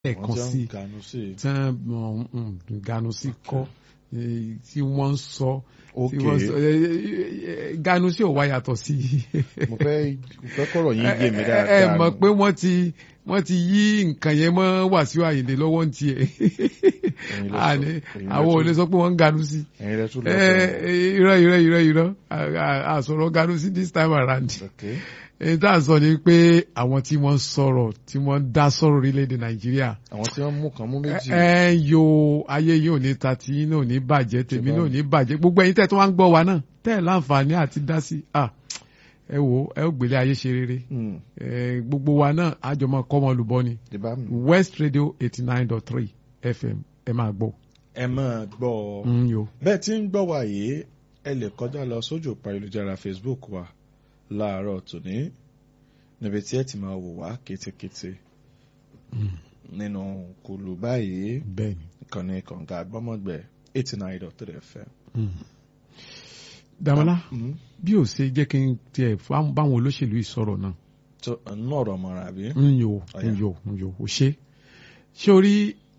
ẹ̀kan sí tí wọ́n ganu sí kọ́ tí wọ́n ń sọ tí wọ́n sọ ganu sí ò wá yàtọ̀ sí. mo fẹ́ mo fẹ́ kọ̀rọ̀ yín yé mi dáadáa. ẹ mọ̀ pé wọ́n ti wọ́n ti yí nǹkan yẹn mọ́ Wàsíù Àyìndé lọ́wọ́ ń tiẹ̀ àwọn ò lè sọ pé wọ́n ń ganu sí. ẹ̀yin rẹ tún lọ irọ́ irọ́ irọ́ irọ́ àsọ̀rọ̀ ganu sí this time around èyí tá à ń sọ ni pé àwọn tí wọ́n sọ̀rọ̀ tí wọ́n dá sọ̀rọ̀ orílẹ̀-èdè nàìjíríà. àwọn tí wọ́n mú kan mú méjì. ẹ ẹ yo ayé yìí ò ní ta tí yín náà ò ní bàjẹ́ tèmi náà ò ní bàjẹ́ gbogbo ẹ̀yin tẹ́ tó wá ń gbọ́ wa náà tẹ́ ẹ̀ láǹfààní àti dá sí i ẹ wo ẹ ó gbélé ayé ṣe rere gbogbo wa náà àjọmọ kọ́mọ olùbọ́ ni West Radio eighty nine dot three FM ẹ máa gbọ́. ẹ máa gbọ́ bẹ́ẹ̀ tí ń gbọ́ wa yìí ẹ lè kọjá lọ sójú òpó ayélujára Facebook wa láàárọ̀ tòní níbi tí ẹ ti máa wò wá kétékété nínú kùlù báyìí ìkànnì kànga àgbọ́mọ̀gbẹ́ eighty nine dot three fm. Dàmọ́lá bí ó ṣe jẹ́ kí n tiẹ̀ báwọn olóṣèlú yìí sọ̀rọ̀ náà. tó ń ọ̀rọ̀ mọ́ra àbí. ń yò ń yò ń yò ó ṣe ṣé orí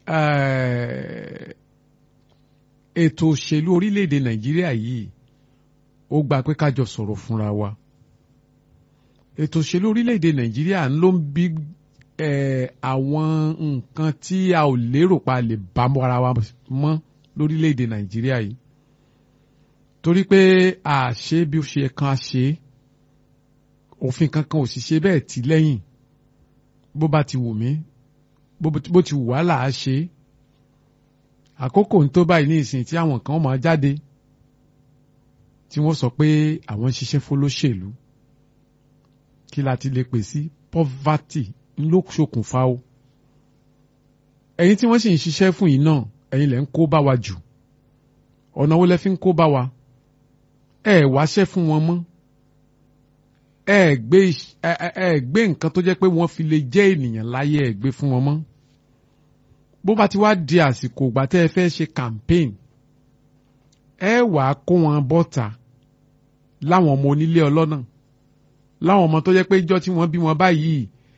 ètò òṣèlú orílẹ̀-èdè Nàìjíríà yìí ó gba pé kájọ sọ̀rọ̀ fúnra wa ètò òṣèlú orílẹ̀-èdè nàìjíríà ló ń bí àwọn nǹkan tí a ò lérò pa lè bá ara wa mọ́ lórílẹ̀-èdè nàìjíríà yìí torí pé a ṣe bí ó ṣe kan a ṣe òfin kankan ò sì ṣe bẹ́ẹ̀ tì lẹ́yìn bó bá ti wù mí bó ti wù wá là á ṣe àkókò ń tó báyìí ní ìsìn tí àwọn kan máa jáde tí wọ́n sọ pé àwọn ń ṣiṣẹ́ fólóṣèlú kí la ti lè pè sí poverty ló ṣokùnfà o ẹ̀yin tí wọ́n sì ń ṣiṣẹ́ fún yìí náà ẹ̀yin lẹ ń kó bá wa jù ọ̀nà wo lẹ fi ń kó bá wa ẹ wáṣẹ́ fún wọn mọ́ ẹ gbé ẹ gbé nǹkan tó jẹ́ pé wọ́n fi lè jẹ́ ènìyàn láyé ẹ gbé fún wọn mọ́ bó bá ti wá di àsìkò ìgbà tẹ́ ẹ fẹ́ ṣe campaign ẹ wàá kó wọn bọ́ta láwọn ọmọ onílé ọlọ́nà láwọn ọmọ tó jẹ́ pé ìjọ́ tí wọ́n bí wọn báyìí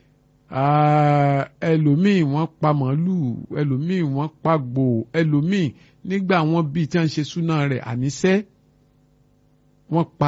ẹlòmíì wọ́n pa màálù ẹlòmíì wọ́n pa gbò ẹlòmíì nígbà wọ́n bí tí wọ́n ṣe súná rẹ̀ àníṣẹ́ wọ́n pa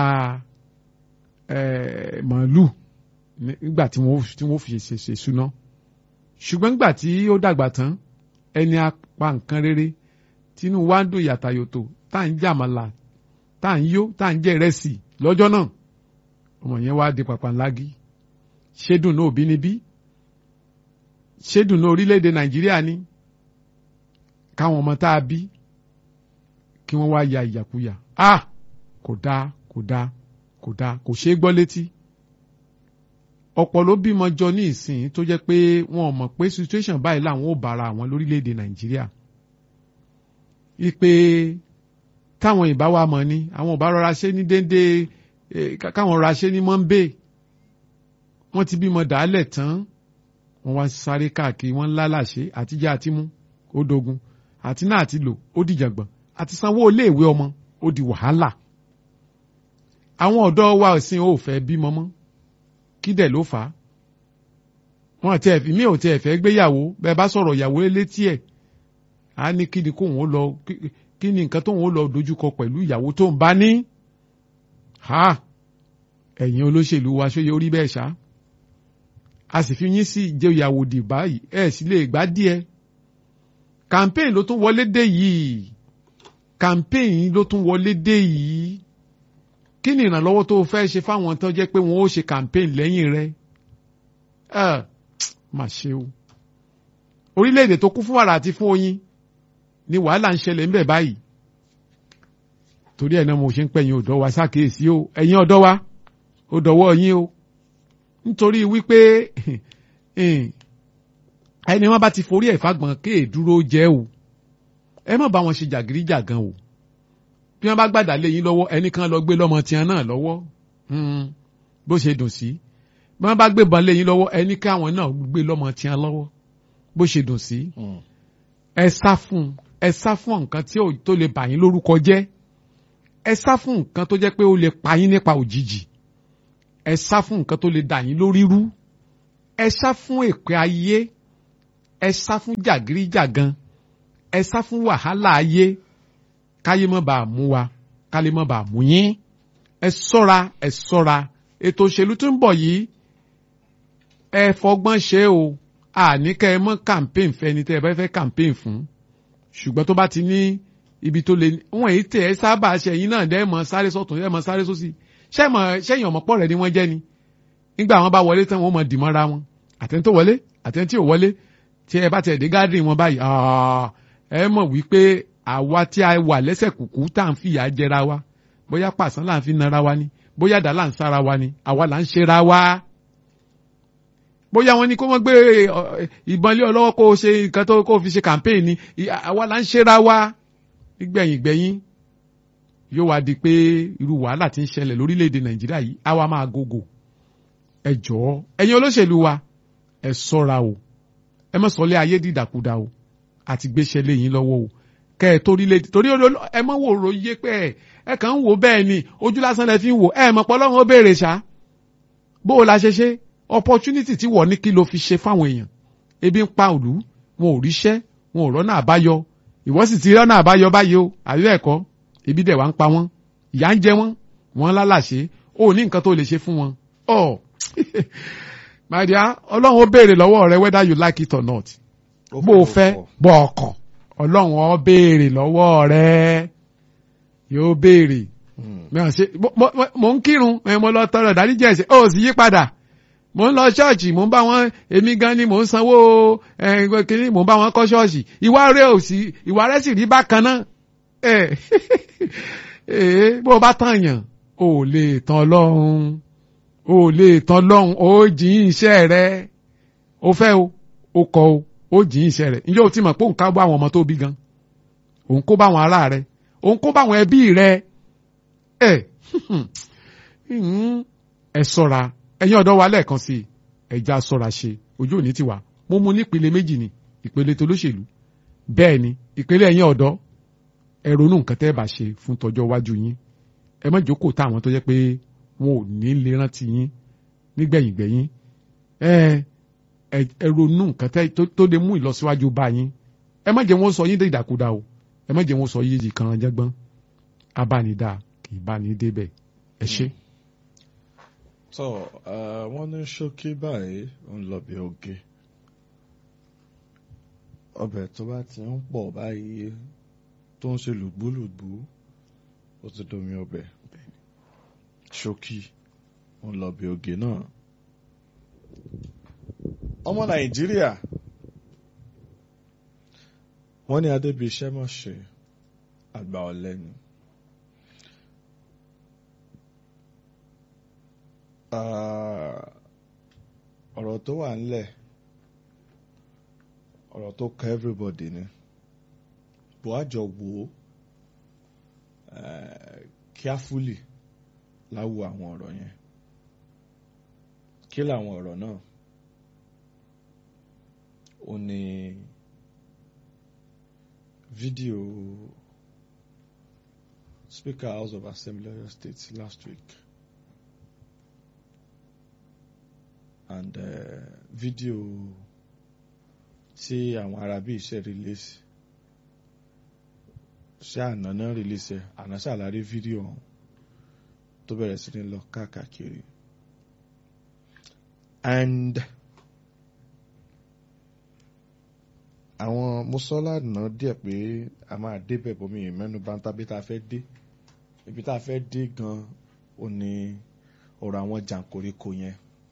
màálù nígbà tí wọ́n fi ṣe ṣe súná ṣùgbọ́n nígbà tí ó dàgbà tán ẹni apá nǹkan rere tínú wa ń dùn yàtàyòtò tá à ń jàmàlà tá à ń yó tá à ń jẹ ìrẹsì lọ́jọ́ náà ọmọ yẹn wá di pàpàǹlágí ṣédùn náà òbí níbí ṣédùn náà orílẹ̀-èdè nàìjíríà ni káwọn ọmọ tá a bí kí wọ́n wá ya ìyàkuyà ah kò dáa kò dáa kò dáa kò ṣeé gbọ́ létí ọ̀pọ̀ ló bímọ jọ ní ìsìn tó jẹ́ pé wọn ò mọ̀ pé situation báyìí làwọn ò bára àwọn lórílẹ̀-èdè nàìjíríà ipe táwọn ìbá wa mọ̀ ni àwọn ò bá rọra ṣe ní déédéé káwọn rọra ṣe ní mọ́ńbé wọ́n ti bímọ dàálẹ̀ tán wọ́n wá sáré káàkiri wọ́n lálàṣe àtijọ́ àti mú ó dogun àti náà àti lò ó dìjàngbọ̀n àti sanwó iléèwé ọmọ ó di wàhálà àwọn ọ̀dọ́ wa ìsìn ò fẹ́ bímọ mọ́ kí dẹ̀ ló fà á wọn àti ẹ̀fí mi ò tẹ ẹ̀fẹ́ gbéyàwó bẹ́ẹ̀ bá sọ̀rọ̀ ìyàwó létí ẹ̀ á ní kí ni kóun ó lọ kí ni nǹkan tóun ó lọ dojúkọ pẹ̀lú ìyàwó tó ń bá ní ha ẹ̀yin olóṣèlú wa ṣó yẹ orí bẹ́ẹ̀ ṣá a sì fi yín sí ìjẹyàwó dì báyìí ẹ̀ sì lè gbá díẹ̀ campaign ló tún wọlé dé yìí campaign ló tún wọlé dé yìí kí ni ìrànlọ́wọ́ tó fẹ́ ṣe fáwọn tó jẹ́ pé wọ́n ó ṣe campaign lẹ́yìn rẹ̀ ẹ má ṣe o orílẹ̀-èdè tó kún fún wàrà àti fún oyin ni wàhálà ń ṣẹlẹ̀ ńbẹ̀ báyìí torí ẹ̀ náà mo ṣe ń pẹ̀yìn ọ̀dọ́ wa ṣàkíyèsí o ẹ̀yin ọ̀dọ́ wa ó dọ̀wọ́ yín o nítorí wípé ẹni wọn bá ti forí ẹ̀ fagbọ̀n kéè dúró jẹ́ o ẹ má bá wọn ṣe jàgídíjàgan o bí wọn bá gbàdá lé yín lọ́wọ́ ẹnì kan lọ gbé lọ́mọ tiẹ̀ náà lọ́wọ́ bó ṣe dùn sí bí wọn bá gbé bọn lé yín lọ́wọ́ ẹnì káwọn náà gbé lọ́mọ tiẹ̀ lọ́wọ́ bó ṣe dùn sí ẹ sá fún ẹ sá fún nǹkan tí tó lè bà yín lórúkọ jẹ́ ẹ sá fún nǹkan tó jẹ́ pé ó lè pa yín nípa òjijì ẹ sá fún nǹkan tó lè dà yín lórí rú ẹ sá fún èpè ayé ẹ sá fún jàgídíjàgan ẹ sá fún wàhálà ayé káyé má bàa mú wa kálé má bàa mú yín ẹ ṣọ́ra ẹ ṣọ́ra ètò òṣèlú tó ń bọ̀ yìí ẹ fọgbọ́n ṣe o àní kẹ́ ẹ mọ́ campaign fẹ́ni tẹ́ ẹ bá fẹ́ campaign fún ṣùgbọ́n tó bá ti ní ibi tó le wọ́n èyí tẹ̀ ẹ́ sábà ṣe ẹ̀yin náà dẹ́ mọ́ sáré sọ́tún dẹ́ mọ́ sáré sósì ṣẹ́yìn ọ̀mọ̀pọ̀ rẹ̀ ni wọ́n jẹ́ ni nígbà wọn bá wọlé tán wọ́n mọ̀ dìmọ́ra wọn àtẹni tó wọlé àtẹni tí ò wọlé tí ẹ bá tẹ̀ dé gádùn wọn báyìí ẹ mọ̀ wípé àwa tí a wà lẹ́sẹ̀ kùkú tá à ń fìyà jẹra wa bóyá pàṣán là ń fi nara wa ni bóyá dà là ń sára wa ni àwa là ń ṣera wa bóyá wọn ni kó wọn gbé ìbọn lé ọ lọ́wọ́ kó o ṣe nǹkan tó kó o fi ṣe campaign ni àwa là ń ṣera wa nígbẹ̀yìn gbẹ̀yìn yóò wá di pé irú wàhálà tí ń ṣẹlẹ̀ lórílẹ̀‐èdè nàìjíríà yìí àwa máa gògò ẹ jọ̀ọ́ ẹ̀yin olóṣèlú wa ẹ ṣọ́ra o ẹ má sọlé ayé dìdàkudà o àti gbéṣẹ́ léyìn lọ́wọ́ o kẹ́ ẹ torílẹ̀ torí ẹ mọ́ wò ro yé pé ẹ ẹ kàn ń wò bẹ́ẹ̀ ni ojú lásán lẹ fi ń wò ẹ mọ̀ pọ́lọ́run ó béèrè ṣá bó o la ṣe ṣe opportunity tí wọ́n ní kí ló fi ṣe fáwọn èèyàn ebi ń pa òlú wọn ò ríṣẹ́ wọn ò rọ́nà àbáyọ ìwọ sì ti rọ́nà àbáyọ báyìí o àbí bẹ́ẹ̀ kọ́ ebi dẹ̀ wá ń pa wọ́n ìyà ń jẹ wọ́n wọ́n lálàṣe ó ní nǹkan tó lè ṣe fún wọn. ọ my dear ọlọ́run ó béèrè lọ́wọ́ rẹ whether you like it or not bó o fẹ́ bọ́ ọkàn ọlọ́run ó béèrè lọ́wọ́ rẹ yóò béèrè mo ń kírun mo lọ tọrọ ìdáríjì ẹ̀ṣẹ̀ ó sì yí padà mo ń lọ ṣọ́ọ̀ṣì mo ń bá wọn èmi gan ni mo ń sanwó kínní mo ń bá wọn kọ́ ṣọ́ọ̀ṣì ìwà rẹ ò sí ìwà rẹ sì rí bákan náà bó o bá tàn yàn o lè tàn lọ́hùn o lè tàn lọ́hùn o jìn iṣẹ́ rẹ o fẹ́ o o kọ o o jìn iṣẹ́ rẹ ǹjẹ́ o ti mọ̀ pé òun ká bá àwọn ọmọ tó bí gan òun kó bá àwọn ará rẹ òun kó bá àwọn ẹbí rẹ ẹ ẹ ṣọ́ra ẹ̀yin ọ̀dọ́ wa lẹ́ẹ̀kan sí ẹja ṣọ́ra ṣe ojú òní ti wà mo mú nípele méjì ni ìpele tolóṣèlú bẹ́ẹ̀ ni ìpele ẹ̀yin ọ̀dọ́ ẹ ronú nǹkan tẹ́ ẹ bá ṣe fún tọjọ́ iwájú yín ẹ má jókòó táwọn tó jẹ́ pé wọn ò ní lè rántí yín nígbẹ̀yìngbẹ̀yìn ẹ ẹ ronú nǹkan tẹ́ tó lè mú ìlọsíwájú bá yín ẹ má jẹ́ wọn sọ yín dé ìdàkudà o ẹ má jẹ́ wọn sọ yín di kan jẹ́gbọ́n abánidá kì í bá ní débẹ̀ ẹ ṣé. tọ wọn ní ṣókí báyìí ń lọ bí oge ọbẹ̀ tó bá ti ń pọ̀ báyìí tó ń ṣe lùgbúlùgbú ó ti domi ọbẹ̀ ṣókí ń lọ bí oge náà ọmọ nàìjíríà wọ́n ní adébíṣẹ́ mọ̀ ṣe àgbà ọ̀lẹ́ni. ọ̀rọ̀ tó wà ńlẹ̀ ọ̀rọ̀ tó kọ everybody ni bó a jọ wò ó carefully láwo àwọn ọ̀rọ̀ yẹn kí làwọn ọ̀rọ̀ náà ó ní fídíò Speaker House of Assembly Oyo State last week and uh, fídíò tí àwọn arábí iṣẹ́ release ṣé àná náà release ẹ̀ àná ṣàlàyé fídíò ọ̀hún tó bẹ̀rẹ̀ sí ní lọ káàkiri and àwọn mọ́sọ́lá náà díẹ̀ pé a máa débẹ̀ bómi mẹ́nu bá ń tàbí tá a fẹ́ dé ibi tá a fẹ́ dé gan ò ní ọ̀rọ̀ àwọn jàǹkóríkò yẹn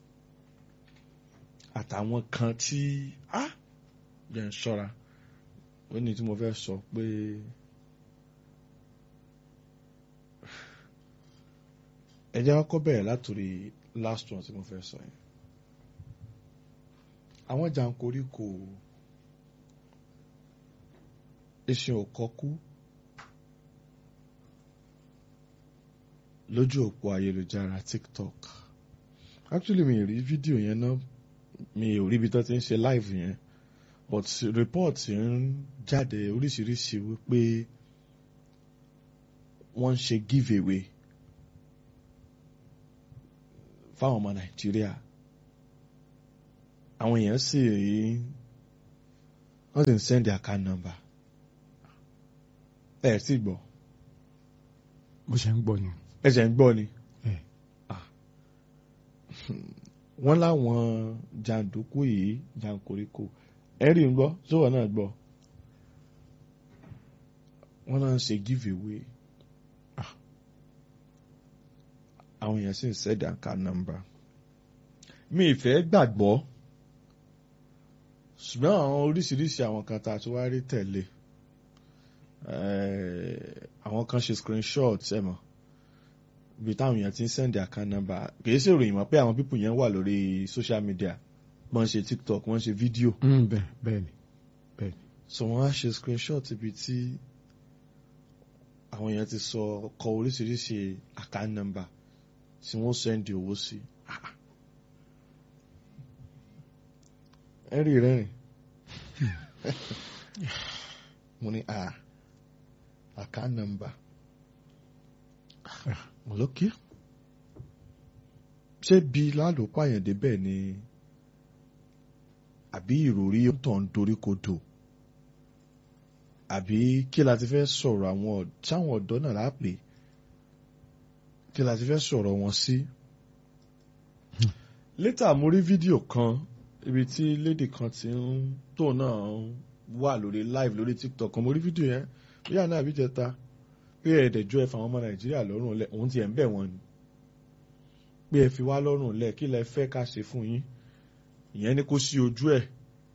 àtàwọn kan tí á jẹ́ ń ṣọ́ra ó ní tí mo fẹ́ sọ pé ẹ jẹ́ kọ́kọ́ bẹ̀rẹ̀ látòrí last one tí mo fẹ́ sọ yẹn àwọn jàǹkóríkò eṣin òkọ́kú lójú òpó ayélujára TikTok actually mi rí fídíò yẹn náà mi ò rí ibi tó ti ń ṣe live yẹn but report ń jáde oríṣiríṣi wípé wọ́n ń ṣe give away fáwọn ọmọ Nàìjíríà àwọn èèyàn sì wọ́n sì ń send account number ẹ̀ sì gbọ́ mo ṣe ń gbọ́ ni. ẹ ṣe ń gbọ́ ni ẹ wọ́n láwọn jàǹdùkú yìí jàǹkóríkò ẹ rí ń gbọ́ sówọ́ náà gbọ́ wọ́n náà ń ṣe give away Ah. àwọn èèyàn sì ń send account number mi ìfẹ́ gbàgbọ́ ṣùgbọ́n àwọn oríṣiríṣi àwọn kan tá a tún wá rí tẹ̀lé Eh, àwọn kan ṣe screenshot ẹ̀ mọ̀ bí táwọn èèyàn ti ń send account number kìí ṣe ìròyìn mọ́ pé àwọn people yẹn wà lórí social media wọ́n ń ṣe tiktok wọ́n ń ṣe fídíò Mm, bẹ́ẹ̀ bẹ́ẹ̀ ni bẹ́ẹ̀ ni. so wọ́n á ṣe screenshot ibi tí àwọn èèyàn ti sọ kọ oríṣiríṣi account number tí wọ́n send owó sí. ẹ rí rẹ́rìn mo ní a account number mo lókè ṣé bí lálòpọ̀ àyàndé bẹ́ẹ̀ ni àbí ìròrí tó ń dorí kodò àbí kí la ti fẹ́ sọ̀rọ̀ àwọn ọ̀- sáwọn ọ̀dọ́ náà lápè kí la ti fẹ́ sọ̀rọ̀ wọn sí. létà mo rí fídíò kan ibi tí lédè kan ti ń tó náà wà lórí live lórí tiktok kan mo rí fídíò yẹn bí àná àbí jẹta pé ẹ̀ẹ́dẹ̀jọ́ ẹ fà àwọn ọmọ nàìjíríà lọ́rùn lẹ̀ òun ti ẹ̀ ń bẹ̀ wọ́n ni pé ẹ fi wá lọ́rùn lẹ̀ kí lẹ fẹ́ ká ṣe fún yín ìyẹn ni kó sí ojú ẹ̀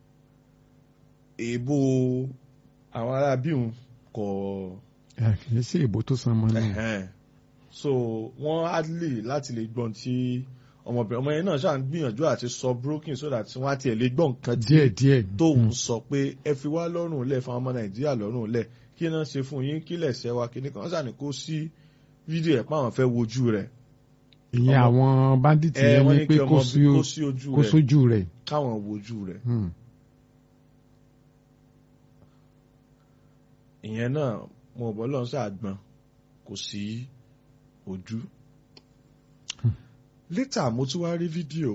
èèbò àwọn ará bíhun kọ̀ ẹ kì í ṣe ìbò tó san mọ́ náà. ẹ̀hẹ́n. so wọ́n á lè láti lè gbọ́n tí ọmọbìnrin ọmọ yẹn náà ṣáà ń gbìyànjú àti sọ broken so that wọ́n á tiẹ̀ lè gbọ́ nǹkan tí díẹ̀ díẹ̀. tóun Mm. sọ pé ẹ fi wá lọ́rùn lẹ̀ fún àwọn ọmọ nàìjíríà lọ́rùn lẹ̀ kí náà ṣe fún yín kí lẹ̀ ṣẹ́ wa kí ní kan wọ́n ṣàní kó sí fídíò ẹ̀ páwọn fẹ́ wojú rẹ̀ ìyẹn ọmọ- àwọn bandits ẹ yẹn wọ́n ní ní pé kí kó ọmọ sí kó sí ojú kó rẹ̀ sójú rẹ̀. káwọn wojú rẹ̀ Mm. ìyẹn náà mo bọ́ lọ́n ṣàgbọ́n kò sí ojú. létà mo tún wá rí fídíò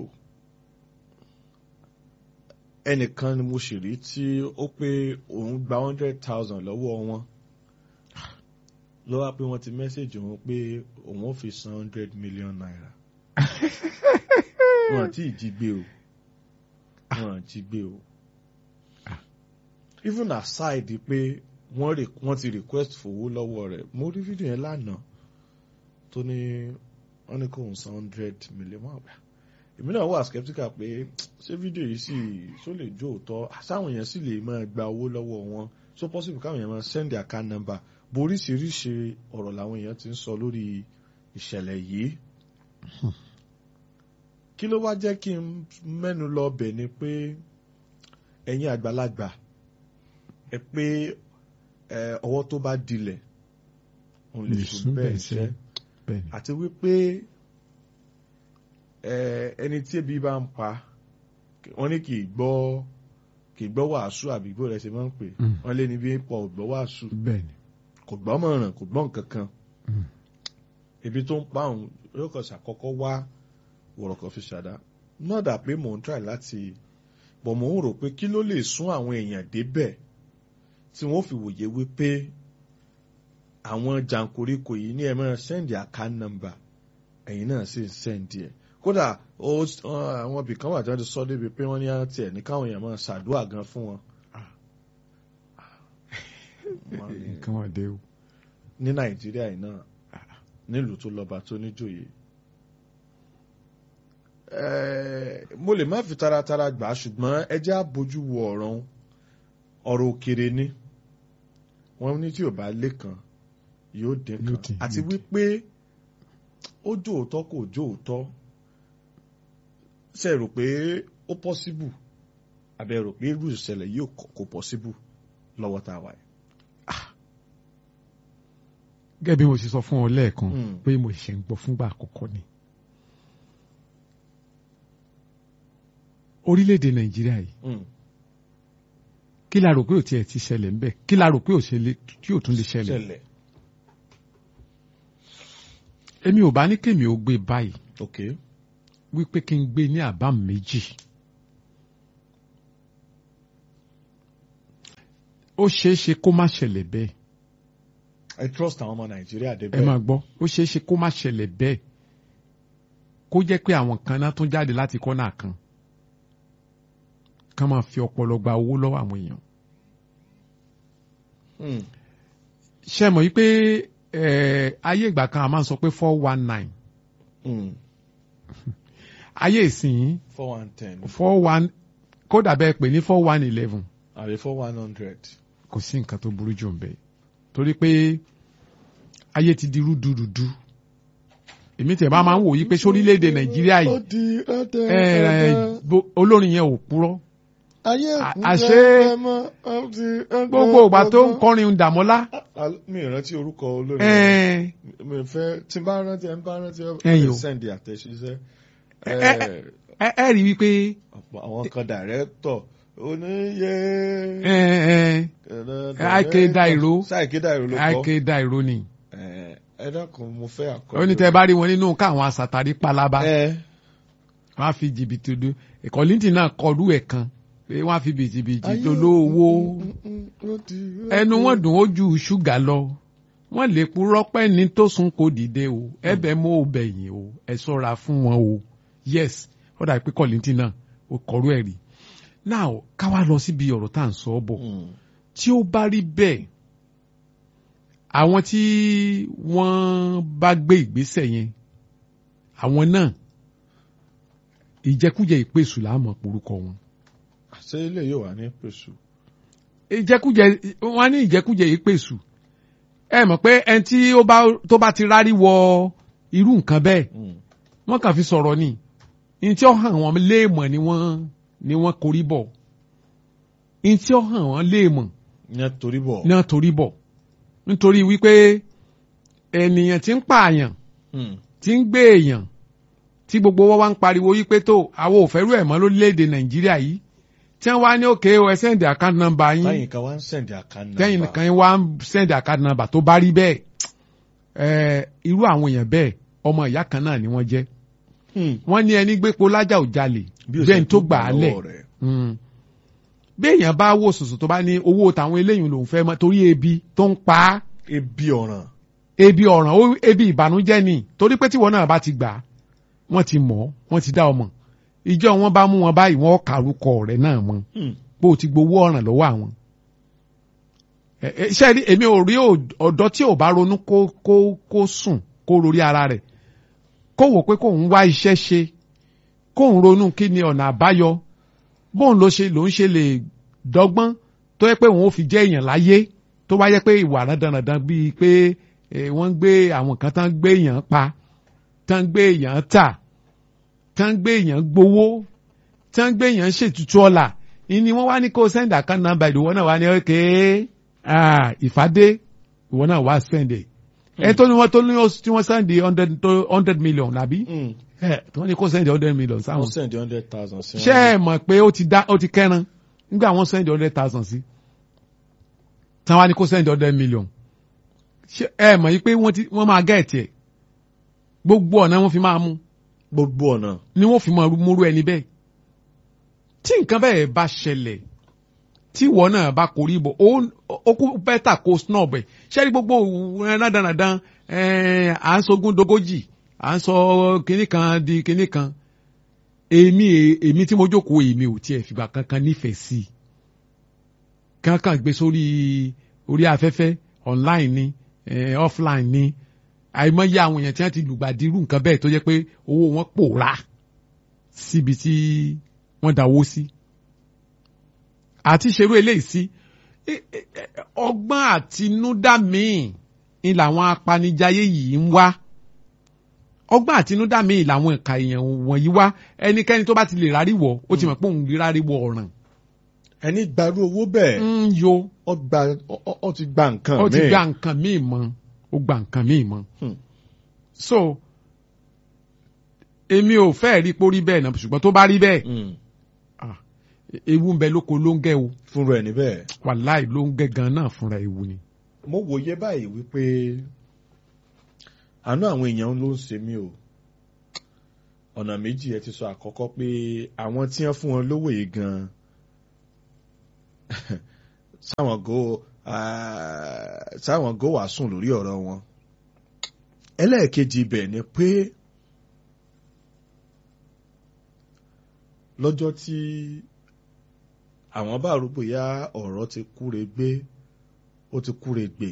ẹnìkan ni mo sì rí tí ó pé òun gba hundred thousand lọ́wọ́ wọn ló wá pé wọ́n ti mẹ́sẹ̀jì òun pé òun ò fi san hundred million naira wọn àti ìjí gbé o wọn àti gbé o even aside pé wọ́n re wọ́n ti request fowó lọ́wọ́ rẹ̀ mo rí fídíò yẹn lánàá tó ní wọ́n ní kó ń san hundred million wọ́n àgbà èmi náà wà skeptical pé ṣé fídíò yìí sì ṣó lè jó òótọ́ sáwọn èèyàn sì lè máa gba owó lọ́wọ́ wọn so possible káwọn èèyàn máa send their account number boríṣiríṣi ọ̀rọ̀ làwọn èèyàn ti ń sọ lórí ìṣẹ̀lẹ̀ yìí kí ló wá jẹ́ kí n mẹ́nu lọ bẹ̀ ni pé ẹ̀yin àgbàlagbà ẹ pé ẹ, ọwọ́ tó bá dilẹ̀ òun lè sùn bẹ́ẹ̀ ṣẹ́ bẹ́ẹ̀ ni. àti wípé ẹ, ẹni tí ebi bá ń pa wọ́n ní kì í gbọ́ kì í gbọ́ wàásù àbí gbọ́ rẹ̀ ṣe máa ń pè Mm. wọ́n lé ní bí pọ̀ ò gbọ́ wàásù bẹ́ẹ̀ ni. kò gbọ́ mọ̀ràn kò gbọ́ nǹkan kan Mm. ibi tó ń pa òun yóò kàn ṣàkọ́kọ́ wá wọ̀rọ̀kọ̀ fi ṣàdá náà dà pé mò ń try láti bọ̀ mò ń rò pé kí ló lè sún àwọn èèyàn débẹ̀ tí wọ́n fi wòye wípé àwọn jàǹkóríkò yìí ní ẹ máa send account number ẹ̀yin náà sì ń send ẹ̀ kódà ó àwọn ibì kan wà tí wọ́n ti sọ débi pé wọ́n ní àti ẹ̀ ní káwọn èèyàn máa ṣàdúrà gan fún wọn. Wọ́n ní- nǹkan wà dé o. ní nàìjíríà yìí náà nílùú tó lọ́ba tó níjòyè. Ẹ́ẹ̀, mo lè má fi taratara gbà á ṣùgbọ́n ẹ jẹ́ á bójú wo ọ̀rọ̀ ọ̀hún. ọ̀rọ̀ òkèrè ni wọ́n ní tí ò bá lé kan yóò dín Yóò kan dín, àti yóò dín. wípé ó jó òótọ́ kò jó òótọ́ ṣe rò pé ó possible àbẹ̀ rò pé irú ìṣẹ̀lẹ̀ yìí kò- kò possible lọ́wọ́ tá a wà yìí. gẹ́gẹ́ bí mo ṣe sọ fún ọ lẹ́ẹ̀kan Mm. pé mo ṣe ń gbọ́ fúngbà àkọ́kọ́ ni. orílẹ̀-èdè nàìjíríà yìí Mm. kí la rò pé ò tiẹ̀ ti ṣẹlẹ̀ ńbẹ̀ kí la rò pé ò ṣe lè- tí ò tún lè ṣẹlẹ̀. ṣẹlẹ̀ èmi ò bá ní kémi ò gbé báyìí ok wípé kí n gbé ní àbá méjì. ó ṣeé ṣe kó má ṣẹlẹ̀ bẹ́ẹ̀ ẹ trust àwọn ọmọ nàìjíríà ẹ débẹ̀. máa gbọ́ ó ṣeé ṣe kó má ṣẹlẹ̀ bẹ́ẹ̀ kó jẹ́ pé àwọn kan náà tún jáde láti kọ́nà kan ká máa fi ọpọlọ gba owó lọ́wọ́ àwọn èèyàn Hmm. ṣe mọ̀ wípé eh, ayé ìgbà kan a máa ń sọ pé four one nine Hmm. ayé ìsìn four one ten four one kódà bẹ́ẹ̀ pè ní four one eleven àbí four one hundred. kò sí nǹkan tó burú jù ń bẹ torí pé ayé ti di rúdurùdu èmi tẹ̀ bá máa ń wò yí pé sórílẹ̀-èdè nàìjíríà ó yìí di rẹ́dẹ̀ eh, rẹ́dẹ̀. bo- olórin yẹn ò purọ́ ayé à- òkú àṣé rẹ́dẹ̀ mọ́, ó di rẹ́dẹ̀ gbogbo ìgbà tó ń rẹ́dẹ̀. kọrin dàmọ́lá Al- mi ì rántí orúkọ olórin eh, mi fẹ́ tí n bá rántí ẹ ń bá rántí ẹ Ẹ̀yin ẹ o. sẹ́ndì àtẹ̀ṣiṣẹ́ ẹ- ẹ- ẹ ẹ rí wípé ọ̀pọ̀ àwọn kan dàrẹ́tọ̀ oníyẹ. eh, eh, Ike Dairo. sáìké dàìró ló kọ́ àìké dàìró ni Ẹ, ẹ dákun mo fẹ́ àkọ́. ó ní tẹ́ bá rí wọn nínú káwọn asàtàrí palaba ẹ wọn á fi jìbìtì do ìkọ̀lìntì náà kọlu ẹ̀ kan pé wọn á fi bìtìbìtì tó lówó ẹnu wọn dùn ó ju ṣúgà lọ wọn lè purọ́ pẹ́ ní tó sùn kó dìde o ẹ̀bẹ̀ mọ́ ò bẹ̀yìn o ẹ ṣọ́ra fún wọn o yes ó dà pé kọ̀lìntì náà ó kọrú ẹ̀ rí now káwá lọ síbi ọ̀rọ̀ tá à ń sọ ọ́ bọ̀ tí ó bá rí bẹ́ẹ̀ àwọn tí wọ́n bá gbé ìgbésẹ̀ yẹn àwọn náà ìjẹkújẹ ìpèsù láàmú porúkọ wọn ṣé ilé yóò wà ní pèsè. ìjẹkújẹ wọn ní ìjẹkújẹ ìpèsù ẹ mọ̀ pé ẹni tí ó bá tó bá ti rárí wọ irú nǹkan bẹ́ẹ̀ wọ́n kàn fi sọ̀rọ̀ ni ní tí ó hàn wọ́n léèmọ̀ ni wọ́n ni wọ́n korí bọ̀ ní tí ó hàn wọ́n léèmọ̀ yẹn torí bọ̀. náà torí bọ̀ nítorí wípé ènìyàn tí ń pààyàn tí ń gbé èèyàn tí gbogbo wọn wá ń pariwo wípé tó àwọn ò fẹ́rù ẹ̀ mọ́ lórílẹ̀‐èdè nàìjíríà yìí tí wọ́n wá ní òkè o ẹ sẹ́ndì account number yín lẹ́yìn kan wá ń sẹ̀ndì àkànnà. tẹ́yìn nìkan wá ń sẹ́ndì account number tó bá rí bẹ́ẹ̀ ẹ̀ irú àwọn èèyàn bẹ́ẹ̀ ọmọ ìyá kan náà ni wọ́n jẹ́ wọ́n ní ẹni gbépo lájà ò jalè bẹ́ẹ̀ ni tó gbà á lẹ̀ Mm. bí èèyàn bá wò sòsò tó bá ní owó tàwọn eléyìí lòún fẹ́ mọ́ torí ebi tó ń pa á ebi ọ̀ràn. ebi ọ̀ràn ó ebi ìbànújẹ́ ni torí pé tíwọ náà bá ti gbà á wọ́n ti mọ̀ ọ́ wọ́n ti dá ọmọ ìjọ wọn bá mú wọn báyìí wọ́n kàrúkọ rẹ̀ náà mọ́ bó o ti gbowó ọ̀ràn lọ́wọ́ àwọn. Ẹ- ẹ, ṣé rí èmi ò rí ò- ọ̀dọ́ tí ò bá ronú kó kó kó sùn kó rorí ara rẹ̀ kó wò pé kóun wá iṣẹ́ ṣe kóun ronú kí ni ọ̀nà àbáyọ bóun ló ṣe lòun ṣe lè dọ́gbọ́n tó yẹ pé òun ò fi jẹ́ èèyàn láyé tó bá yẹ pé ìwà dandandan bíi pé eh, wọ́n ń gbé àwọn kan tán gbé èèyàn pa tán gbé èèyàn tà tán gbé èèyàn gbowó tán gbé èèyàn ṣètùtù ọ̀la ìní wọ́n wá ní kó send account number ìwọ náà wá ní okay ah, ìfàdé ìwọ náà wá send ẹ̀ ẹ tó ní wọ́n tó ní tí wọ́n send hundred hundred million àbí ẹ tí wọ́n ní kó send hundred million sáwọn wọ́n sẹ̀ndì hundred thousand sí ṣé ẹ mọ̀ pé ó ti dá ó ti kẹ́ran nígbà wọ́n send hundred thousand sí táwọn á ní kó send hundred million ṣé ẹ mọ̀ yí pé wọ́n ti wọ́n máa gẹ̀ẹ́tì ẹ̀ gbogbo ọ̀nà wọn fi máa mú gbogbo ọ̀nà. ni wọ́n fi máa múrú ẹni bẹ́ẹ̀ tí nǹkan bẹ́ẹ̀ bá ṣẹlẹ̀ tí ìwọ náà bá korí bọ̀ ó ó kú bẹ́tà kó snob ẹ̀ ṣẹ́rí gbogbo rádaràdán à ń sogún dogójì à ń sọ kinní kan di kinní kan èmi èmi tí mo jókòó èmi ò tiẹ̀ fìgbà kankan nífẹ̀ẹ́ sí i kankan gbé sórí orí afẹ́fẹ́ online ni eh, offline ni àìmọye àwọn èèyàn tí wọ́n ti lùgbàdì irú nǹkan bẹ́ẹ̀ tó jẹ́ pé owó wọn pòórá síbi tí wọ́n dáwó sí àti ṣerú eléyìí sí eh, eh, eh, ọgbọ́n àtinúdá míì ni làwọn apanijayé yìí ń wá ọgbọ́n àtinúdá míì làwọn ẹ̀ka èèyàn wọ̀nyí wá ẹnikẹ́ni tó bá ti lè rárí wọ̀ ó ti mọ̀ pé òun rí rárí wọ̀ ọ̀ràn ẹni gbarú owó bẹ́ẹ̀ ń yo ọ gba ọ- ọ- ọ ti gba nǹkan ó ti míì. gba nǹkan míì mọ́ ó gba nǹkan míì mọ́ Hmm. so èmi ò fẹ́ rí pórí bẹ́ẹ̀ náà ṣùgbọ́n tó bá rí bẹ́ẹ̀ Mm. ah, ewu ń bẹ lóko ló ń gẹ́ o fúnra ẹ̀ níbẹ̀. wàláì ló ń gẹ́ gan náà fúnra ewu ni. mo wòye báyìí wípé àánú àwọn èèyàn ló ń ṣe mí o ọ̀nà méjì ẹ ti sọ àkọ́kọ́ pé àwọn tí wọ́n fún wọn lówó yìí gan sáwọn go sáwọn go wà sùn lórí ọ̀rọ̀ wọn ẹlẹ́ẹ̀kejì ibẹ̀ ni pé lọ́jọ́ tí àwọn bá rúgbò ya ọ̀rọ̀ ti kúre gbé ó ti kúre gbè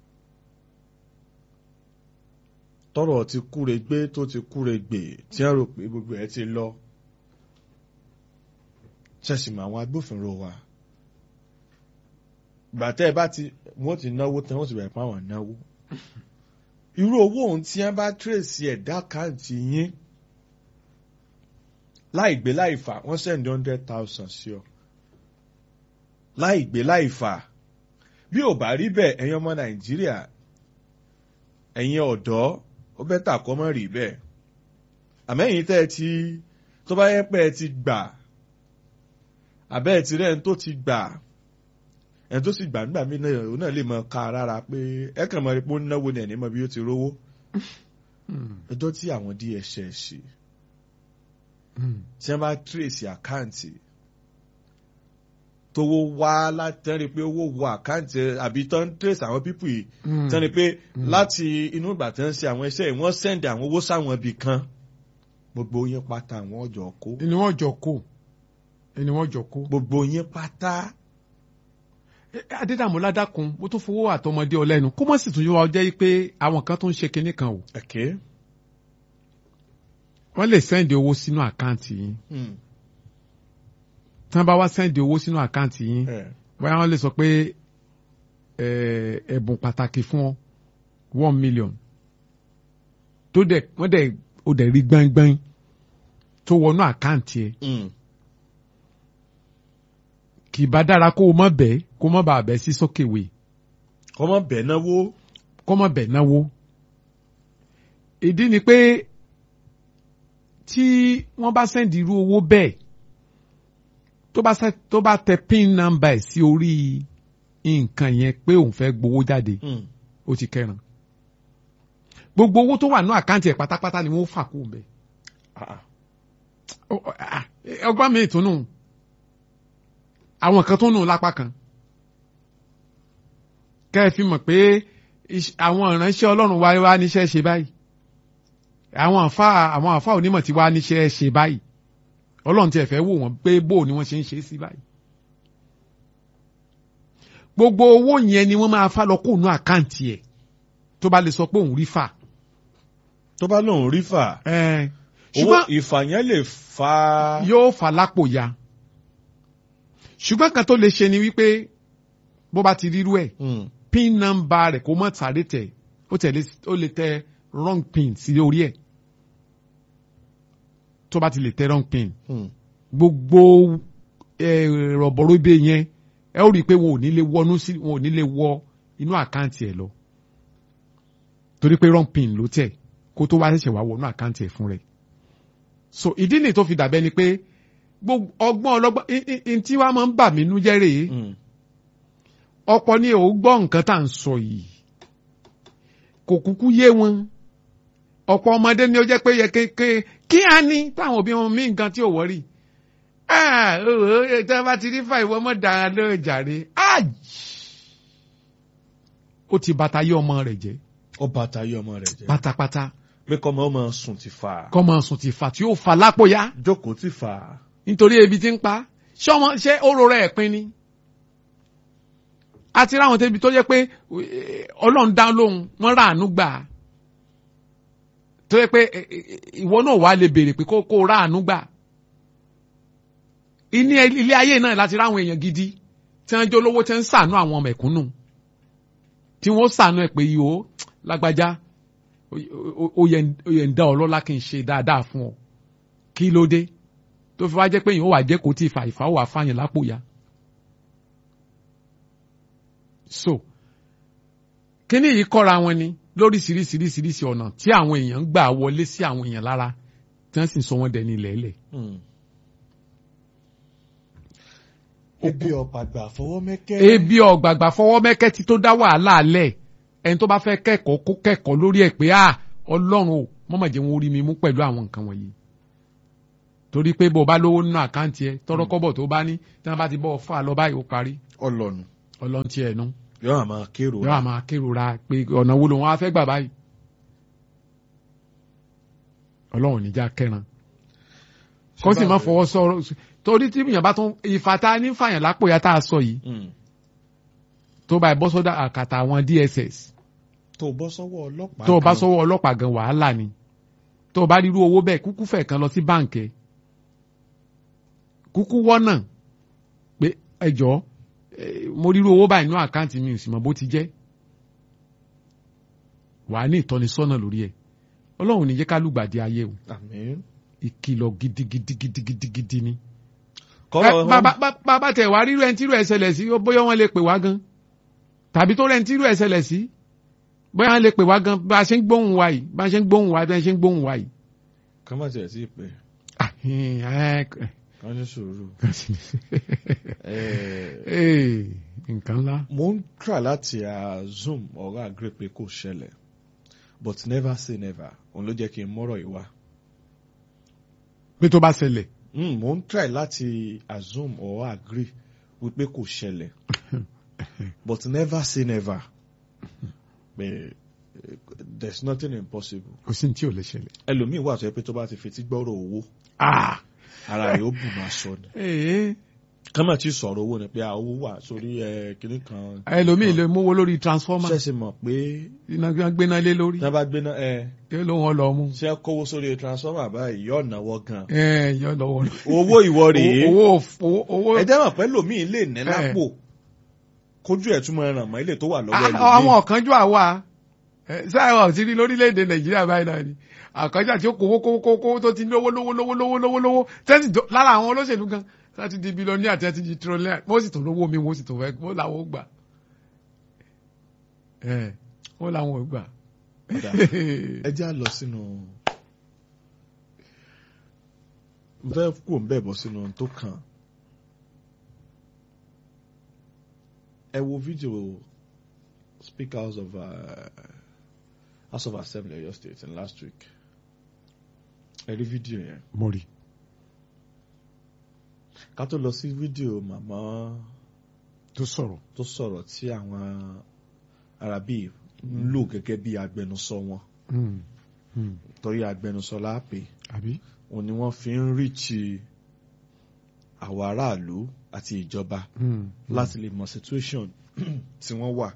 tọ́rọ̀ ti kúre gbé tó ti kúre gbè tí wọ́n rò pé gbogbo ẹ̀ ti lọ ṣẹ̀sìmọ̀ àwọn agbófinró wa gbàtẹ́ bá ti wọ́n ti náwó tán wọ́n ti bẹ̀rẹ̀ pàwọn náwó irú owó ohun tí wọ́n bá tírèsì ẹ̀dá káàdì yín láì gbé láì fà wọ́n sẹ́ndí hundred thousand sí ọ láì gbé láì fà bí ò bá rí bẹ́ẹ̀ ẹ̀yin ọmọ nàìjíríà ẹ̀yin ọ̀dọ́ ó bẹ́tà kọ́ mọ́ rí bẹ́ẹ̀ àmẹ́yìn tẹ́ ẹ ti tó bá yẹ pé ẹ ti gbà àbẹ́ ẹ ti rẹ́ ẹni tó ti gbà ẹni tó sì gbà nígbà mí náà òun náà lè mọ ká rárá pé ẹ kàn mọ rí pé ó ń náwó ní ẹni mọ bí ó ti rówó ẹjọ́ tí àwọn DSS ṣe tí wọ́n bá tírèsì àkáǹtì tówó wá látẹ́rì pé owó wọ àkáǹtì àbí tó ń tírèsì àwọn pípù yìí tẹ́ni pé láti inú ìgbà tí wọ́n ṣe àwọn iṣẹ́ yìí wọ́n sẹ́ndì àwọn owó sáwọn ibì kan gbogbo yín pátá àwọn ọjọ́ kó. ni wọ́n jọ kó ni wọ́n jọ kó. gbogbo yín pátá. adédàmú ládàkùn mo tún fowó àtọmọdé ọlẹ́nu kó mọ̀ sì tún yọ ọ jẹ́ pé àwọn kan tó ń ṣe kinní kan o. Okay wọ́n lè sẹ́ndì owó sínú àkáǹtì yín tí wọ́n bá wá sẹ́ndì owó sínú àkáǹtì yín bóyá wọ́n lè sọ pé ẹ̀bùn pàtàkì fún ọ one million tó dẹ̀ wọ́n dẹ̀ ó dẹ̀ rí gbẹ́ngbẹ́ng tó wọnú àkáǹtì ẹ̀ kì í bá dára kó o mọ̀ bẹ́ẹ̀ kó o mọ̀ bá bẹ́ẹ̀ sí sókèwé. kó mọ̀ bẹ́ẹ̀ náwó. kó mọ̀ bẹ́ẹ̀ náwó. ìdí ni pé tí wọ́n bá sẹ́ndì irú owó bẹ́ẹ̀ tó bá tó bá tẹ pin number ẹ̀ sí orí nǹkan yẹn pé òun fẹ́ gbowó jáde ó ti kẹran gbogbo owó tó wà ní àkáǹtì ẹ̀ pátápátá ni wọ́n fà kó bẹ̀. ọgbọ́n mi ìtùnú àwọn kan tó nù lápá kan kẹ́ ẹ fi mọ̀ pé àwọn ìránṣẹ́ ọlọ́run wáyé wá níṣẹ́ ṣe báyìí àwọn àfa àwọn àfa onímọ̀ tí wàá níṣẹ́ ṣe báyìí ọlọ́run tí ẹ fẹ́ wò wọ́n pé bó ni wọ́n ṣe ń ṣe sí báyìí. gbogbo owó yẹn ni wọ́n máa fà lọ kóònù àkáǹtì ẹ̀ tó bá lè sọ pé òun rí fà. tó bá lóun rí fà. owó ìfà yẹn lè fa. yóò fà lápò ya. ṣùgbọ́n kan tó lè ṣe ni wípé bó bá ti rírú ẹ̀ pin number rẹ̀ kó mọ̀ sáré tẹ̀ ó lè tẹ wrong pin sí orí ẹ̀ tó bá ti lè tẹ wrong pin gbogbo rọ̀bọ̀rọ̀ ibẹ̀ yẹn ẹ ó rí i pé wọn ò ní lè wọnú sí wọn ò ní lè wọ inú àkáǹtì ẹ̀ lọ torí pé wrong pin ló tẹ̀ kó tó wá ṣẹ̀ṣẹ̀ wá wọnú àkáǹtì ẹ̀ fún rẹ̀ so ìdí nìyí tó fi dàbẹ́ ni pé gbogbo ọgbọ́n ọlọ́gbọ́n ntí wàá máa ń bà mí nú jẹ́ rèé ọ̀pọ̀ ni ò gbọ́ nǹkan tá à ń sọ yìí kò kúkú yé wọn ọ̀pọ̀ ọmọdé ni ó jẹ́ pé yẹ kéke kí á ní táwọn òbí wọn mí nǹkan tí ò wọ́rì tí wọ́n bá ti rí fà ìwọ mọ̀ dára lóò jàre ó ti bàtà yé ọmọ rẹ̀ jẹ́. ó bàtà yé ọmọ rẹ̀ jẹ́. pátápátá. pé kọ́mọ ọmọ sùn ti fà. kọ́mọ sùn ti fà tí ó fà lápò ya. jókòó ti fà. nítorí ebi ti ń pa ṣé ọmọ ṣé oró rẹ̀ pin ni àti ráwọn tẹbi tó jẹ́ pé Ọlọ́run dá lóhùn wọ́n ráàánú gbà á tó jẹ́ pé ìwọ náà wàá lè béèrè pé kó kó ráàánú gbà ní ilé ayé náà láti ráwọn èèyàn gidi tí wọ́n jẹ́ olówó tí wọ́n ń ṣàánú àwọn mẹ̀kúnnù tí wọ́n ṣàánú ẹ̀ pé yìí ó lágbájá ó yẹ ń dá ọ lọ́lá kí n ṣe dáadáa fún ọ kí ló dé tó fi wá jẹ́ pé yìí ó wà jẹ́ kó tí ì fà ìfà ó wà fáyìn lápò ya. so kíní yìí kọ́ra wọn ni lóríṣiríṣiríṣiríṣi ọ̀nà tí àwọn èèyàn ń gbà wọlé sí àwọn èèyàn lára tí wọ́n sì ń sọ wọ́n dẹni lẹ́lẹ̀. ebi ọ̀gbàgbà fọwọ́ mẹ́kẹ́. ebi ọ̀gbàgbà fọwọ́ mẹ́kẹ́ ti tó dá wàhálà lẹ̀ ẹni tó bá fẹ́ kẹ́kọ̀ọ́ kó kẹ́kọ̀ọ́ lórí ẹ̀ pé ah ọlọ́run o mọ̀mọ̀ jẹ́ wọn orí mi mú pẹ̀lú àwọn nǹkan wọ̀nyí torí pé bó o bá lówó nínú àkáǹtì ẹ tọrọ kọ́bọ̀ tó bá ní tí wọ́n bá ti bọ́ ọ fà lọ báyìí ó parí. ọlọ́nu ọlọ́run tí ẹ̀ nú yóò àmọ́ kérò yóò máa kérora pé ọ̀nà wo lòun á fẹ́ gbà báyìí ọlọ́run níjà kẹran kó sì má fọwọ́ sọ̀rọ̀ torí tí èèyàn bá tún ìfàtà nífàyàn lápò ya tá a sọ yìí tó bá bọ́ sọ́dọ̀ àkàtà àwọn DSS tó bọ́ sọ́wọ́ ọlọ́pàá tó bá sọ́wọ́ ọlọ́pàá gan wàhálà ni tó bá rírú owó bẹ́ẹ̀ kúkú fẹ̀ kan lọ sí báǹkì kúkú wọ́nà pé ẹjọ́ mo rírú owó báyìí nínú àkáǹtì mi ò sì mọ̀ bó ti jẹ́ wàá ní ìtọ́nisọ́nà lórí ẹ̀ ọlọ́run ní jẹ́ ká lùgbàdì ayé o àmín ìkìlọ̀ gidigidigidigidi ni. kọ́rọ̀ bàbá tẹ̀ wá rírú ẹni tírú ẹ̀ ṣẹlẹ̀ sí bóyá wọ́n lè pè wá gan tàbí tó rẹ̀ tírú ẹ̀ ṣẹlẹ̀ sí bóyá wọ́n lè pè wá gan bá a ṣe ń gbóhùn wa yìí bá a ṣe ń gbóhùn wa bá a ṣe ń gbóhùn wa yìí. kọ́ má tiẹ̀ sí ìpè kọ́ ní sùúrù. nǹkan ńlá. mo ń try láti zoom ọ̀rọ̀ agree pé kò ṣẹlẹ̀ but never say never òun ló jẹ́ kí n mọ́rọ̀ yìí wá. pé tó bá ṣẹlẹ̀. mo ń try láti assume or agree wípé kò ṣẹlẹ̀ but never say never pé there's nothing impossible. kò sí ní tí ò lè ṣẹlẹ̀. ẹlòmíì wà tó yẹ pé tó bá ti fetí gbọ́rọ̀ owó ara rẹ̀ ó bù máa sọ ni kọ́mọ̀ tí sọ̀rọ̀ owó ni pé owó wà sórí kinní kan. ẹlòmíì lè mówó lórí transformer. ṣẹ̀ṣẹ̀ mọ̀ pé. iná gbéná lé lórí. tí wọ́n bá gbéná ẹ. kí ló wọn lọ mú. ṣé kówó sórí transformer báyìí yóò náwó gan. ẹ yóò náwó. owó ìwọ rèé. owó owó. ẹ jẹ́ mọ̀ pé lòmíì lè ní lápò kójú ẹ̀ túmọ̀ ràn mọ́ ilé tó wà lọ́wọ́ ẹlòmíì. àwọn ọ̀kanjú àwa sáà ọ̀ ti rí lórílẹ̀‐èdè nàìjíríà báyìí náà ni àkànjà tí ó kówó kówó kówó tó ti lówó lówó lówó lówó lówó lówó tẹ́sí lára àwọn olóṣèlú gan láti di bílíọ̀nù àti àti di tírọ̀lẹ́ wọ́n sì tó lówó mi wọ́n sì tó fẹ́ wọ́n làwọn ò gbà wọ́n làwọn ò gbà. ẹ já lọ sínú bẹ́ẹ̀ kú ń bẹ̀ bọ́ sínú tó kàn ẹ wo fídíò Speaker House of uh, House of Assembly Ọ̀yọ́ State in last week ẹ rí fídíò yẹn. mo rí. ká tó lọ sí fídíò màmá tó sọ̀rọ̀ tó sọ̀rọ̀ tí àwọn arábí ń lò gẹ́gẹ́ bí agbẹnusọ wọn torí agbẹnusọ láàpè àbí. òun ni wọ́n fi ń ríchi àwọn aráàlú àti ìjọba láti lè mọ situation tí wọ́n wà.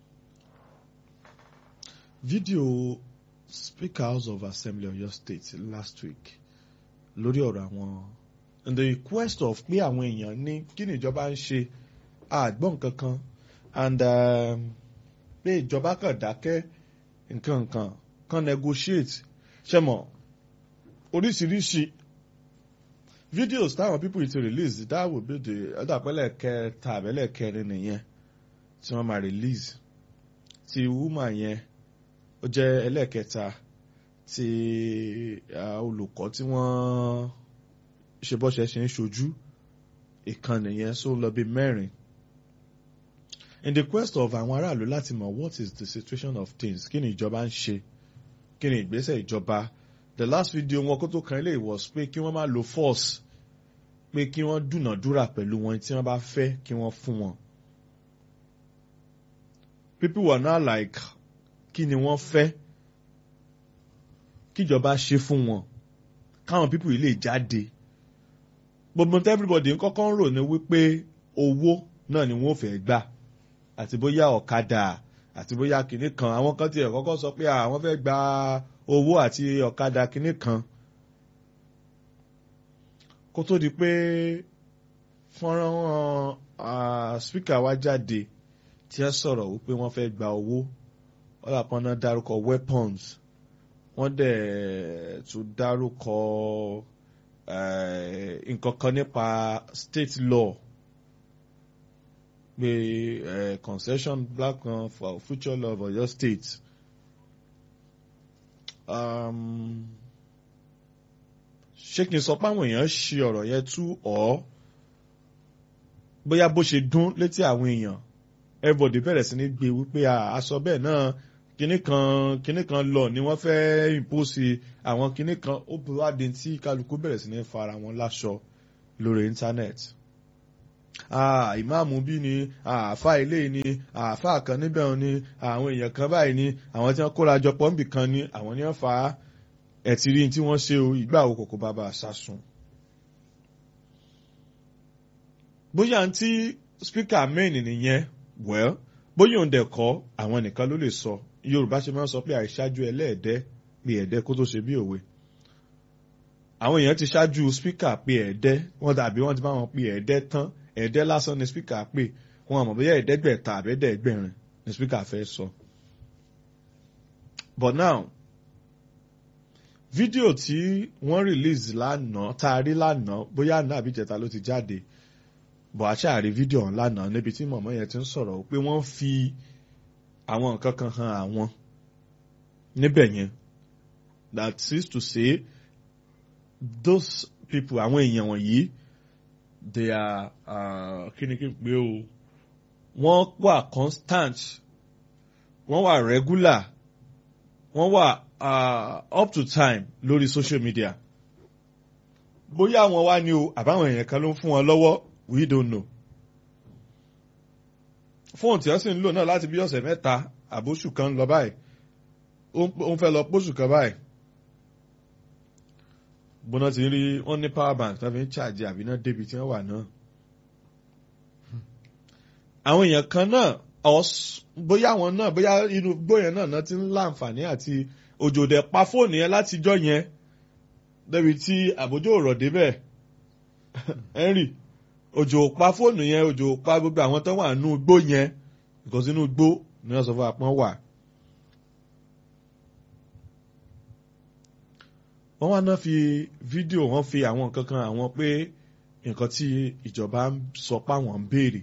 fídíò Speaker House of Assembly Ọ̀yọ́ State last week lórí ọ̀rọ̀ àwọn in the request of pé àwọn èèyàn ní kí ni ìjọba ń ṣe àgbọ̀n kankan and pé ìjọba kan dákẹ́ nǹkan nǹkan kan negotiate ṣe mọ̀ oríṣiríṣi videos táwọn people ti release that would be the ọ̀dàpẹ́lẹ̀ kẹta àbẹ́lẹ̀ kẹrin nìyẹn tí wọ́n máa release ti woman yẹn ó jẹ́ ẹlẹ́ẹ̀kẹta ti olùkọ́ tí wọ́n ṣe bọ́ṣẹ́ ṣe ń ṣojú ìkànnì yẹn só lọ bí mẹ́rin in the quest of àwọn aráàlú láti mọ̀ what is the situation of things kí ni ìjọba ń ṣe kí ni ìgbésẹ̀ ìjọba the last video wọn kó tó kan ilé was pé kí wọ́n má lo force pé kí wọ́n dúnàdúrà pẹ̀lú wọn tí wọ́n bá fẹ́ kí wọ́n fún wọn. people were now like kí ni wọ́n fẹ́ kíjọba ṣe fún wọn káwọn people yìí lè jáde gbogbo tí everybody ń kọ́kọ́ ń rò ní wípé owó náà ni wọ́n fẹ́ gbà àti bóyá ọ̀kadà àti bóyá kinní kan àwọn kan tiẹ̀ kọ́kọ́ sọ pé àwọn fẹ́ gba owó àti ọ̀kadà kinní kan kó tó di pé fọ́nrán spíkà wa jáde tí ẹ sọ̀rọ̀ wípé wọ́n fẹ́ gba owó ọ̀là kan náà dárúkọ weapons wọ́n dẹ̀ tún dárúkọ nǹkan kan nípa state law pé uh, concession black kan for future law of Ọ̀yọ́ state ṣé kí n sọ pé àwọn èèyàn ṣe ọ̀rọ̀ yẹn tú ọ́ bóyá bó ṣe dún létí àwọn èèyàn everybody bẹ̀rẹ̀ sí ní gbé wípé aṣọ bẹ́ẹ̀ náà kinní kan kinní kan lọ ni wọ́n fẹ́ impose àwọn kinní kan ó bí wá di tí kálukú bẹ̀rẹ̀ sí ní fara wọn láṣọ lórí internet ìmáàmù bí ni àáfà ilé ni àáfà kan níbẹ̀ ni àwọn èèyàn kan báyìí ni àwọn tí wọ́n kóra jọ pọ̀ níbì kan ni àwọn ni wọ́n fa ẹ̀tì rí tí wọ́n ṣe o ìgbà wo kòkó bàbá àṣàsùn. bóyá tí spíkà main nìyẹn well bóyá òun dẹ̀ kọ́ àwọn nìkan ló lè sọ yorùbá ṣe máa ń sọ pé àìṣáájú ẹlẹ́ẹ̀dẹ́ pé ẹ̀dẹ́ kó tó ṣe bí òwe àwọn èèyàn ti ṣáájú spíkà pé ẹ̀ẹ́dẹ́ wọ́n dàbí wọ́n ti bá wọn pé ẹ̀ẹ́dẹ́ tán ẹ̀ẹ́dẹ́ lásán ni spíkà pé wọn àmọ̀ bóyá ẹ̀ẹ́dẹ́gbẹ̀ta àbẹ́dẹ́gbẹ̀rin ni spíkà fẹ́ sọ. but now fídíò tí wọ́n release lánàá tá a rí lánàá bóyá àná àbí ìjẹta ló ti jáde bọ̀ àṣàrí fídíò ọ̀hún lánàá níbi tí mọ̀mọ́ yẹn ti ń sọ̀rọ̀ pé wọ́n fi àwọn nǹkan kan hàn àwọn níbẹ̀ yẹn that is to say those people àwọn èèyàn wọ̀nyí they are kíníkí pé o wọ́n wà constant wọ́n wà regular wọ́n wà uh, up to time lórí social media bóyá àwọn wá ní o àbáwọn èèyàn kan ló ń fún wọn lọ́wọ́ we don't know fóònù tí wọ́n sì ń lò náà láti bí ọ̀sẹ̀ mẹ́ta àbóṣù kan lọ báyìí ó ń fẹ́ lọ póṣù kan báyìí gbóná ti rí wọ́n ní power bank tó fi ń ṣàjì àbí náà débi tí wọ́n wà náà. àwọn èèyàn kan náà bóyá àwọn náà bóyá inú gbóyè náà náà ti ń láǹfààní àti òjòdè pa fóònù yẹn látijọ́ yẹn débi tí àbójú ọ̀rọ̀ débẹ̀ henry òjò pa fóònù yẹn òjò pa gbogbo àwọn tó wà nínú igbó yẹn because inú igbó ni wọ́n sọ fún apọ́n wà. wọ́n wá náà fi fídíò wọ́n fi àwọn nǹkan kan àwọn pé nǹkan tí ìjọba ń sọ páwọn ń béèrè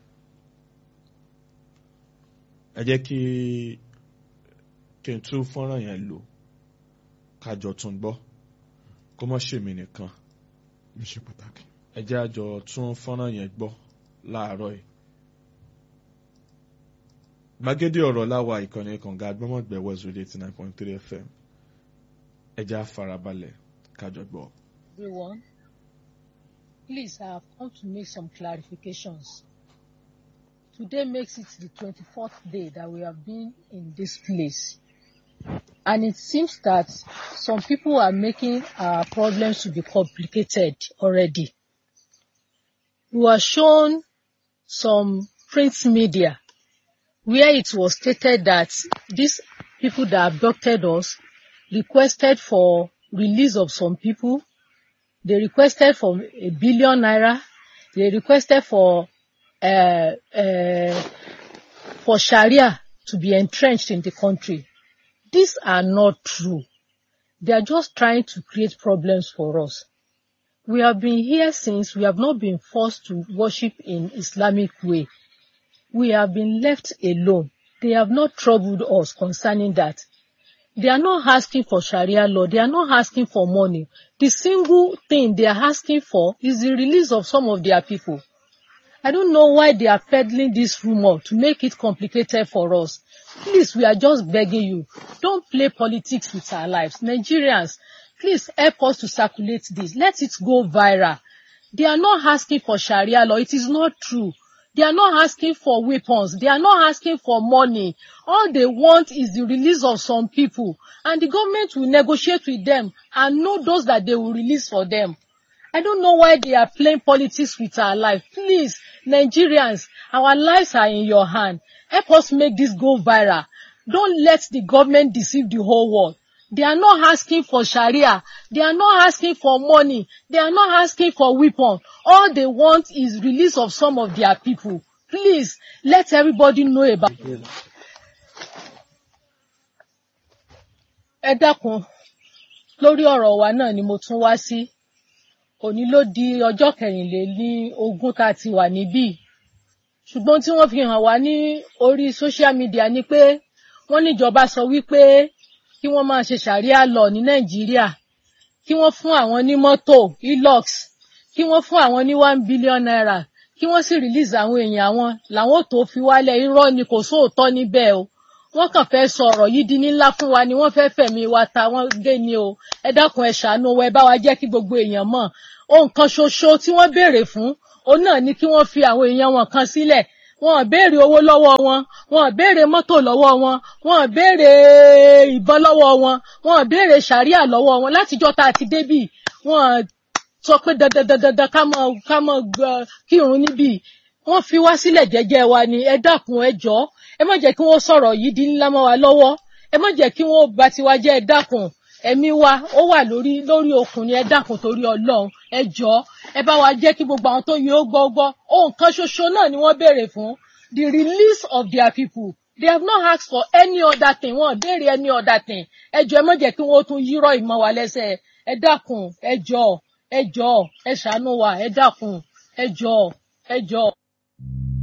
ẹ jẹ́ kí kí n tún fọ́nrán yẹn lò kájọ tún gbọ́ kó mọ́ ṣèmi nìkan mi ṣe pàtàkì. ẹ jẹ́ àjọ tún fọ́nrán yẹn gbọ́ láàárọ̀ yìí gbàgede ọ̀rọ̀ láwa ìkànnì kànga agbọ́mọ̀gbẹ́ west radio eighty nine point three fm ẹ jẹ́ àfarabalẹ̀ kájọ gbọ́. Everyone, please, I have come to make some clarifications. Today makes it the 24th day that we have been in this place. And it seems that some people are making our problems to be complicated already. We were shown some print media where it was stated that these people that abducted us requested for release of some people. They requested for a billion naira. They requested for uh, uh, for Sharia to be entrenched in the country. These are not true. They are just trying to create problems for us. We have been here since we have not been forced to worship in Islamic way. We have been left alone. They have not troubled us concerning that. They are not asking for Sharia law. They are not asking for money. The single thing they are asking for is the release of some of their people. I don't know why they are peddling this rumor to make it complicated for us. Please, we are just begging you. Don't play politics with our lives. Nigerians, please help us to circulate this. Let it go viral. They are not asking for Sharia law. It is not true. They are not asking for weapons. They are not asking for money. All they want is the release of some people. And the government will negotiate with them and know those that they will release for them. I don't know why they are playing politics with our life. Please, Nigerians, our lives are in your hand. Help us make this go viral. Don't let the government deceive the whole world. They are not asking for Sharia. They are not asking for money. They are not asking for weapon. All they want is release of some of their people. Please, let everybody know about it. Ẹ dákun, lórí ọ̀rọ̀ wa náà ni mo tún wá sí. Òní ló di ọjọ́ kẹrìnlélí ogún tá a ti wà níbí. Ṣùgbọ́n tí wọ́n fi hàn wá ní orí social media ni pé wọ́n níjọba sọ wípé kí wọ́n máa ṣe ṣàríà lọ ní nàìjíríà kí wọ́n fún àwọn ní mọ́tò elox kí wọ́n fún àwọn ní one billion naira kí wọ́n sì release àwọn èèyàn àwọn làwọn tó fi wálẹ̀ irọ́ ni kò sóòótọ́ níbẹ̀ o wọ́n kàn fẹ́ sọ ọ̀rọ̀ yìí di ńlá fún wa ni wọ́n fẹ́ fẹ̀mí wa ta wọ́n gé ni o ẹ dákun ẹ ṣàánú wa ẹ bá wa jẹ́ kí gbogbo èèyàn mọ̀ ohun kan ṣoṣo tí wọ́n béèrè fún òun náà ni kí wọ́n fi àwọn èèyàn wọn kan sílẹ̀ wọn ò béèrè owó lọ́wọ́ wọn wọn ò béèrè mọ́tò lọ́wọ́ wọn wọn ò béèrè ìbọn lọ́wọ́ wọn wọn ò béèrè sàríà lọ́wọ́ wọn látijọ́ tá a ti débì wọn sọ pé dandandandandan ká mọ ká mọ kírun níbì wọ́n fi wá sílẹ̀ jẹ́jẹ́ wa ni ẹ dákun ẹ jọ̀ọ́ ẹ má jẹ́ kí wọ́n sọ̀rọ̀ yìí di ńlá mọ́ wa lọ́wọ́ ẹ má jẹ́ kí wọ́n bà tiwa jẹ́ ẹ dákun ẹ̀mí wa ó wà lórí lórí okùn ni ẹ dákun torí Ọlọ́run ẹ jọ̀ọ́ ẹ bá wa jẹ́ kí gbogbo àwọn tó yẹ ó gbọ́ gbọ́ ohun kan ṣoṣo náà ni wọ́n béèrè fún the release of their people they have not asked for any other thing wọ́n béèrè any other thing ẹ jọ̀ọ́ ẹ má jẹ́ kí wọ́n tún yírọ̀ ìmọ̀ wa lẹ́sẹ̀ ẹ dákun ẹ jọ̀ọ́ ẹ jọ̀ọ́ ẹ ṣàánú wa ẹ dákun ẹ jọ̀ọ́ ẹ jọ̀ọ́.